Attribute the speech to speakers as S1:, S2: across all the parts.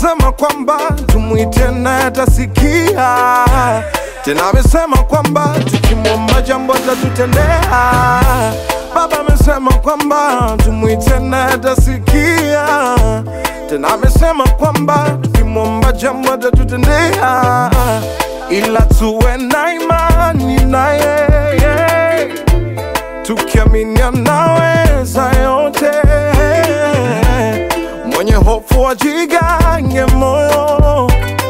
S1: amesema kwamba tumwite naye atasikia. Tena amesema kwamba tukimwomba jambo atatutendea. Baba amesema kwamba tumwite naye atasikia. Tena amesema kwamba tukimwomba jambo atatutendea, ila tuwe na imani na yeye tukiamini anaweza yote. Mwenye hofu ajigange moyo,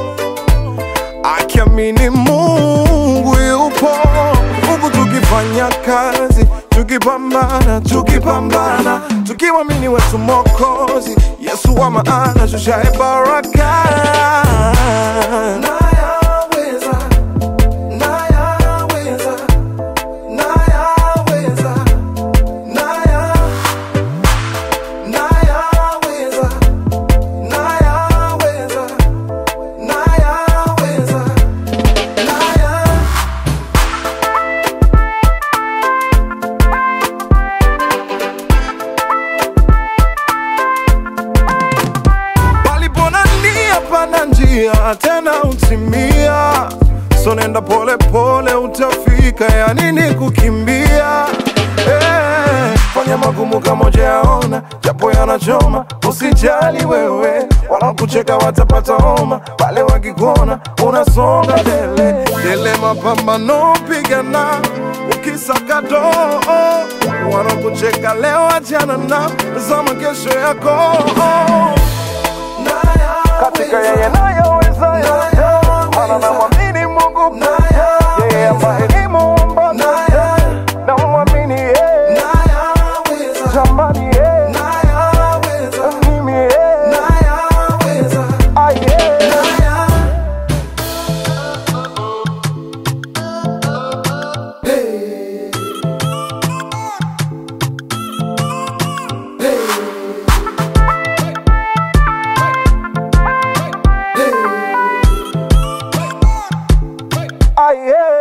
S1: akiamini Mungu yupo, huku tukifanya kazi, tukipambana, tukipambana, tukimwamini wetu Mwokozi Yesu wa maana, shushae baraka nayaweza, nayaweza, nayaweza, naya, nayaweza, nayaweza, nayaweza, naya palipona nia pana njia tena utimia so nenda pole pole utafika ya nini kukimbia eh, fanya magumu kama ujayaona japo yanachoma usijali wewe wanakucheka watapata homa pale wakikuona unasonga mbele dele mapambano pigana ukisaka doo wanakucheka leo achana na zama kesho yako katika yeye nayoweza yote, maana namwamini Mungu pekee, yeye ambaye ni muumba pekee, namwamini yeye, jamani yeye, mimi yeye, ah yeye. Ah yeah.